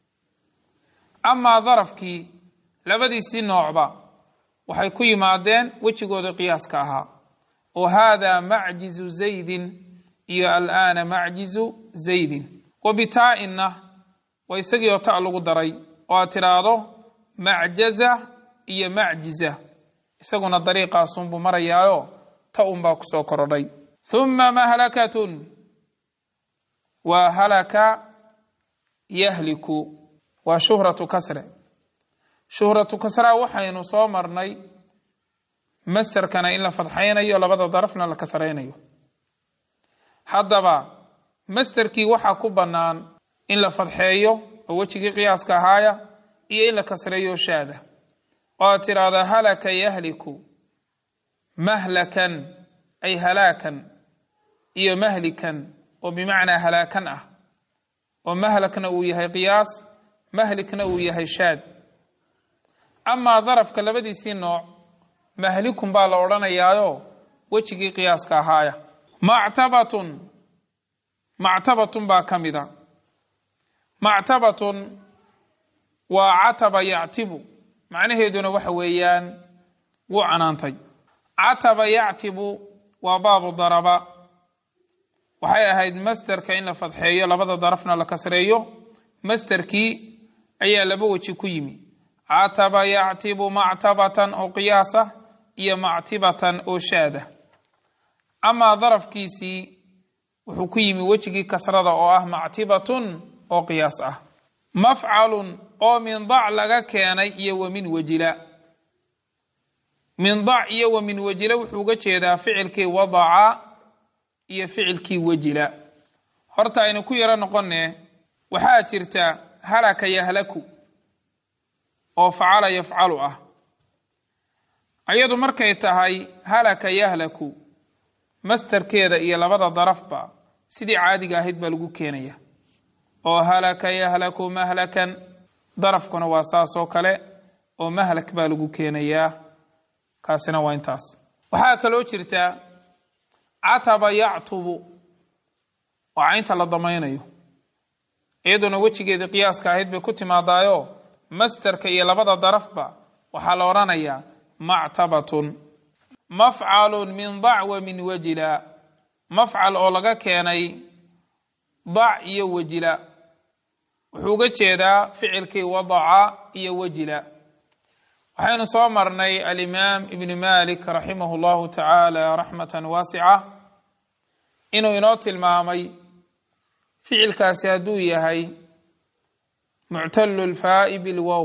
amaa darafkii labadiisii noocba waxay ku yimaadeen wejigooda qiyaaska ahaa oo haadaa macjizu zaydin iyo al'aana macjizu zaydin wa bitaa-inna waa isagii oo ta' lagu daray oo aad tidhaahdo macjaza iyo macjiza isaguna dariiqaasunbuu marayaayo ta unbaa ku soo korodhay humma mahlakatun waa halaka yahliku waa shuhratu kasre shuhratu kasraa waxaynu soo marnay masterkana in la fadxaynayo labada darafna la kasraynayo haddaba masterkii waxaa ku bannaan in la fadxeeyo oo wejigii qiyaaska ahaaya iyo in la kasreeyo shaada oo aad tidhaahda halaka yahliku mahlakan ay halaakan iyo mahlikan oo bimacnaa halaakan ah oo mahlakna uu yahay qiyaas mahlikna uu yahay shaad amaa darafka labadiisii nooc mahlikun baa la odhanayaayo wejigii qiyaaska ahaaya mactabatun mactabatun baa ka mida mactabatun waa cataba yactibu macnaheeduna waxa weeyaan wuu canaantay cataba yactibu waa baabu daraba waxay ahayd masterka in la fadxeeyo labada darafna la kasreeyo masterkii ayaa laba weji ku yimi cataba yactibu mactabatan oo qiyaasa iyo mactibatan oo shaada amaa darafkiisii wuxuu ku yimi wejigii kasrada oo ah mactibatun oo qiyaas ah mafcalun oo min dac laga keenay iyo wa min wajila min dac iyo wa min wajila wuxuu uga jeedaa ficilkii wadaca iyo ficilkii wajila horta aynu ku yaro noqonne waxaa jirta halaka yahlaku oo facala yafcalu ah ayadu markay tahay halaka yahlaku masterkeeda iyo labada darafba sidii caadiga ahayd baa lagu keenaya oo halaka yahlaku mahlakan darafkuna waa saas oo kale oo mahlak baa lagu keenayaa kaasina waa intaas waxaa kaloo jirta cataba yactubu oo caynta la damaynayo iyaduna wejigeedii qiyaaska ahayd bay ku timaadaayo masterka iyo labada darafba waxaa la odhanayaa mactabatun mafcalun min dac wa min wajila mafcal oo laga keenay dac iyo wajila wuxuu uga jeedaa ficilkii wadaca iyo wajila waxaynu soo marnay alimaam ibni malik raximah llahu tacaala raxmatan waasica inuu inoo tilmaamay ficilkaasi hadduu yahay muctalu lfaa'i bilwow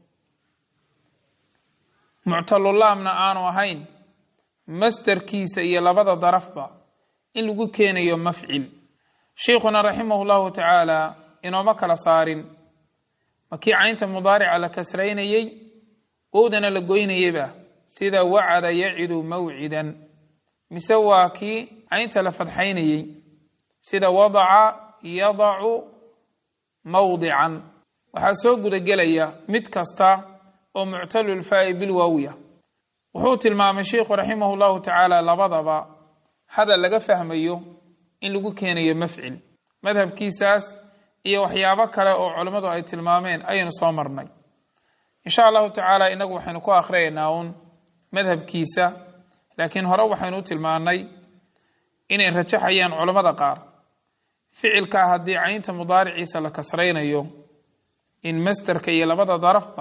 muctalulaamna aanu ahayn masterkiisa iyo labada darafba in lagu keenayo mafcil sheikhuna raximah llahu tacaala inooma kala saarin makii caynta mudaarica la kasraynayey wowdana la goynayeyba sida wacada yacidu mawcidan mise waa kii caynta la fadxaynayey sida wadaca yadacu mawdican waxaa soo gudagelaya mid kasta oo muctalulfaa'i bilwaawiya wuxuu tilmaamay sheikhu raximah llahu tacaala labadaba hadal laga fahmayo in lagu keenayo mafcil madhabkiisaas iyo waxyaabo kale oo culimmadu ay tilmaameen ayaynu soo marnay insha allahu tacaala inagu waxaynu ku akhriyaynaa uun madhabkiisa laakiin hore waxaynu u tilmaannay inay rajaxayaan culammada qaar ficilkaa haddii caynta mudaariciisa la kasraynayo in masterka iyo labada darafba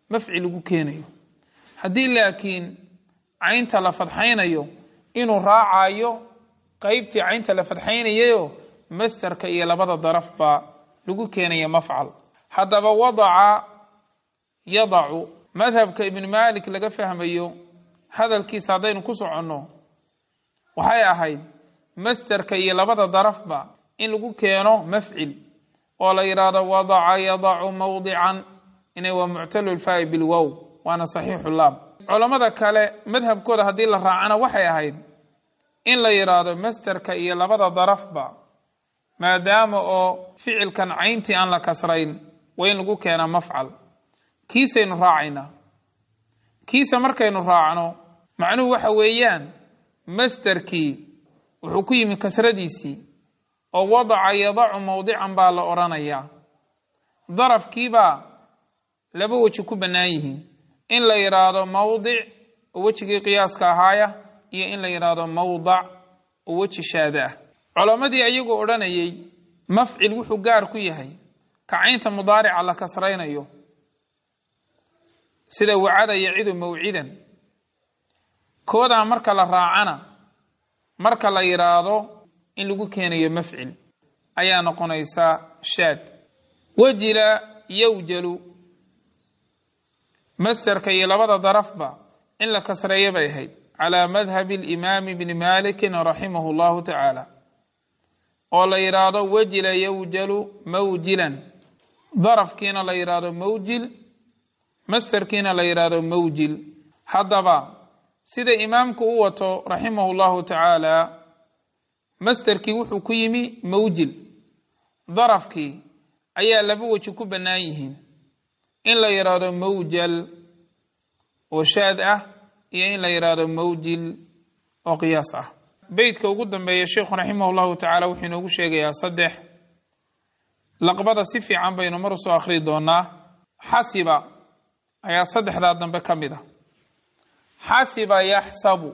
mafcil lagu keenayo haddii laakiin caynta la fadxaynayo inuu raacayo qeybtii caynta la fadxaynayayo masterka iyo labada daraf baa lagu keenaya mafcal haddaba wadaca yadacu madhabka ibn malik laga fahmayo hadalkiisa haddaynu ku soconno waxay ahayd masterka iyo labada darafba in lagu keeno mafcil oo la yidhaahdo wadaca yadacu mawdican inay waa muctalulfaa'i bilwow waana saxiixu laam culammada kale madhabkooda haddii la raacana waxay ahayd in la yidhaahdo masterka iyo labada darafba maadaama oo ficilkan cayntii aan la kasrayn waa in lagu keenaa mafcal kiisaynu raacaynaa kiisa markaynu raacno macnuhu waxa weeyaan masterkii wuxuu ku yimi kasradiisii oo wadaca yadacu mawdican baa la odhanayaa darafkiibaa laba weji ku bannaan yihiin in la yidhaahdo mawdic oo wejigii qiyaaska ahaaya iyo in la yidhaahdo mawdac oo weji shaada ah culammadii ayagoo odhanayay mafcil wuxuu gaar ku yahay kacaynta mudaarica la kasraynayo sida wacada yacidu mawcidan koodaa marka la raacana marka la yidhaahdo in lagu keenayo mafcil ayaa noqonaysaa shaad wajila yowjalu masterka iyo labada darafba in la kasreeyo bay ahayd calaa madhabi alimaami bni malikin raximahu llahu tacaala oo la yidhaahdo wajila yowjalu mawjilan darafkiina la yidhaahdo mawjil masterkiina la yidhaahdo mawjil haddaba sida imaamku u wato raximahu llahu tacaala masterkii wuxuu ku yimi mawjil darafkii ayaa laba weji ku bannaan yihiin in la yidhaahdo mawjal oo shaad ah iyo in la yidhaahdo mawjil oo qiyaas ah beytka ugu dambeeya sheikhu raximah llahu tacaala wuxuu inoogu sheegayaa saddex laqbada si fiican baynu mar usoo akhri doonaa xasiba ayaa saddexdaa dambe ka mid a xasiba yaxsabu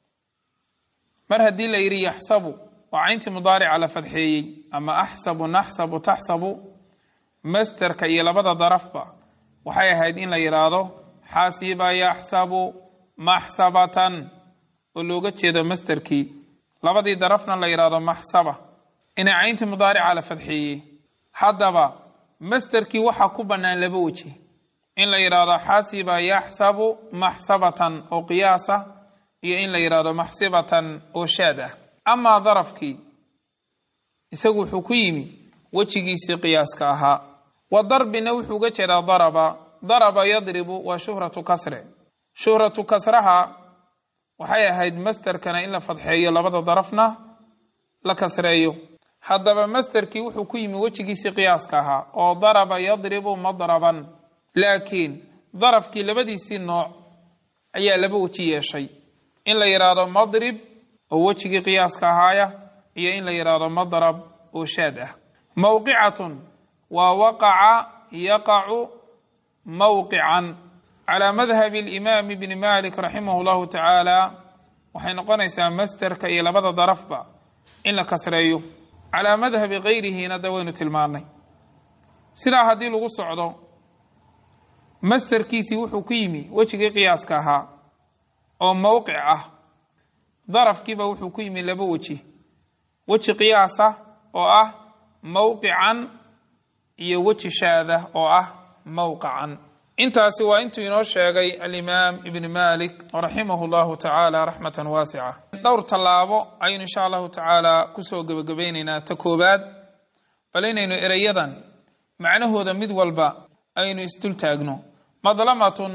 mar haddii la yidhi yaxsabu oo cayntii mudaarica la fadxeeyey ama axsabu naxsabu taxsabu masterka iyo labada darafba waxay ahayd in la yidhaahdo xasiba yaxsabu maxsabatan oo looga jeedo masterkii labadii darafna la yidhaahdo maxsaba inay cayntii mudaarica la fadxeeyey haddaba masterkii waxaa ku bannaan laba weji in la yidhaahdo xasiba yaxsabu maxsabatan oo qiyaasa iyo in la yidhaahdo maxsibatan oo shaad ah amaa darafkii isagu wuxuu ku yimi wejigiisii qiyaaska ahaa wa darbina wuxuu uga jeedaa daraba daraba yadribu waa shuhratu kasre shuhratu kasraha waxay ahayd masterkana in la fadxeeyo labada darafna la kasreeyo haddaba masterkii wuxuu ku yimi wejigiisii qiyaaska ahaa oo daraba yadribu madraban laakiin darafkii labadiisii nooc ayaa laba weji yeeshay in la yidhaahdo madrib oo wejigii qiyaaska ahaaya iyo in la yidhaahdo madrab oo shaad ah mowqicatun waa waqaca yaqacu mowqican calaa madhabi alimaami bni malik raximah llahu tacaala waxay noqonaysaa masterka iyo labada darafba in la kasreeyo calaa madhabi kayrihina da waynu tilmaannay sidaa haddii lagu socdo masterkiisii wuxuu ku yimi wejigii qiyaaska ahaa oo mowqic ah darafkiiba wuxuu ku yimi laba weji weji qiyaasa oo ah mowqican iyo weji shaada oo ah mowqacan intaasi waa intuu inoo sheegay alimaam ibni malik raximah llahu tacaala raxmatan waasica dhowr tallaabo ayaynu insha allahu tacaala kusoo gebagabaynaynaa ta koobaad bal inaynu ereyadan macnahooda mid walba aynu isdul taagno madlamatun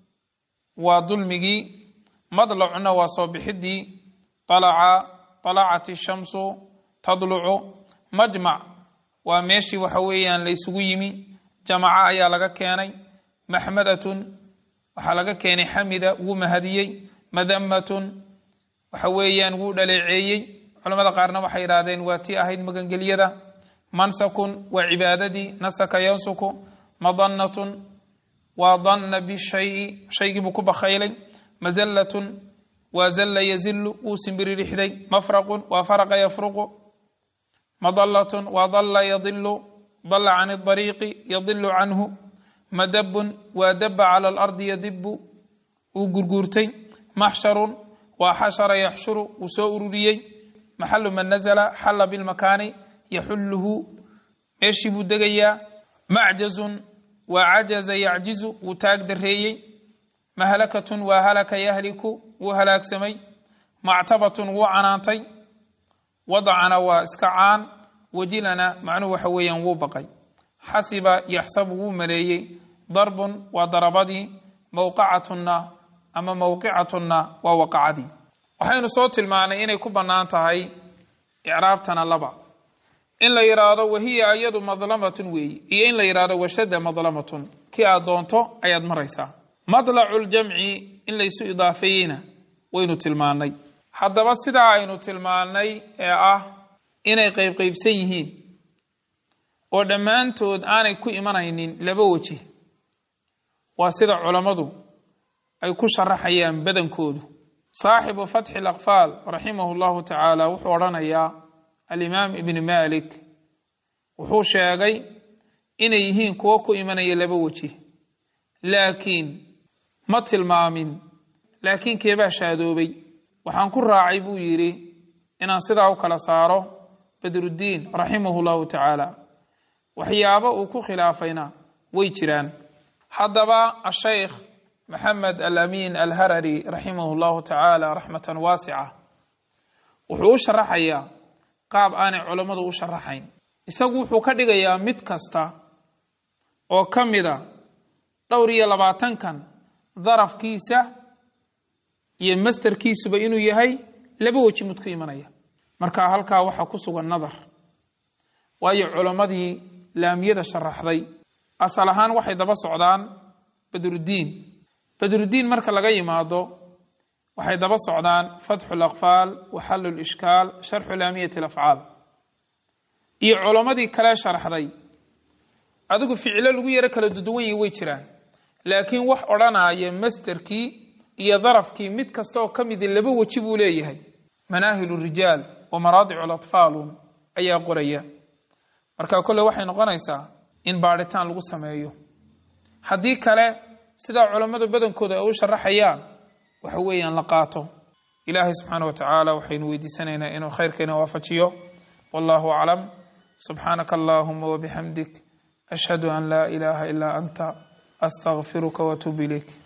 waa dulmigii madlacuna waa soo bixidii alaca alacat ishamsu tadlucu majmac waa meeshii waxa weeyaan la ysugu yimi jamaca ayaa laga keenay maxmadatun waxaa laga keenay xamida wuu mahadiyey madamatun waxa weeyaan wuu dhaleeceeyey culamada qaarna waxay yidhahdeen waa tii ahayd magangelyada mansakun waa cibaadadii nasaka yansuku madanatun waa danna bishayi shaygii buu ku bakhaylay mazallatun waa zalla yazilu wuu simbiririxday mafraqun waa faraqa yafruqu madallatun waa dalla yadilu dalla can adariiqi yadilu canhu madabun waa daba cala alardi yadibu uu gurguurtay maxsharun waa xashara yaxshuru uu soo ururiyey maxalu man nazla xalla bilmakaani yaxulluhu meeshii buu degayaa macjazun waa cajaza yacjizu wuu taag dareeyey mahlakatun waa halaka yahliku wuu halaagsamay mactabatun wuu canaantay wadacana waa iska caan wajilana macnuhu waxa weeyaan wuu baqay xasiba yaxsabu wuu maleeyey darbun waa darabadii mowqacatunna ama mowqicatunna waa waqacadii waxaynu soo tilmaanay inay ku bannaan tahay icraabtana laba in la yidhaahdo wahiya iyadu madlamatun weeyi iyo in la yidhahdo washada madlamatun kii aad doonto ayaad maraysaa madlacu ljamci in laysu idaafeeyeyna waynu tilmaanay haddaba sidaa aynu tilmaannay ee ah inay qaybqaybsan yihiin oo dhammaantood aanay ku imanaynin laba weji waa sida culammadu ay ku sharaxayaan badankoodu saaxibu fatxi alaqfaal raximahu llahu tacaala wuxuu odhanayaa alimaam ibni malik wuxuu sheegay inay yihiin kuwo ku imanaya laba weji laakiin ma tilmaamin laakiin keebaa shaadoobay waxaan ku raacay buu yidhi inaan sidaa u kala saaro badruddiin raximahu llahu tacaala waxyaabo uu ku khilaafayna way jiraan haddaba ashaykh maxamed alamin alharari raximahu llahu tacaala raxmatan waasica wuxuu u sharaxayaa qaab aanay culammadu u sharaxayn isagu wuxuu ka dhigayaa mid kasta oo ka mida dhowr iyo labaatankan darafkiisa iyo masterkiisuba inuu yahay laba weji mid ku imanaya marka halkaa waxaa ku sugan nadar waayo culammadii laamiyada sharaxday asal ahaan waxay daba socdaan badruddiin badruddiin marka laga yimaado waxay daba socdaan fatxu laqfaal wa xallu lishkaal sharxu laamiyati alafcaal iyo culammadii kale sharaxday adigu ficilo lagu yaro kala duduwan yahi way jiraan laakiin wax odhanaya masterkii iyo darafkii mid kasta oo ka midi laba weji buu leeyahay manaahilu rijaal wa maraadicu latfaalun ayaa qoraya marka kolle waxay noqonaysaa in baadhitaan lagu sameeyo haddii kale sidaa culammada badankooda ay u sharaxayaan waxa weeyaan la qaato ilaahay subxaana wa tacaala waxaynu weydiisanaynaa inuu khayrkeena waafajiyo wallahu aclam subxaanaka allahuma wabixamdik ashhadu an laa ilaaha ilaa anta astaqfiruka watuub ilayk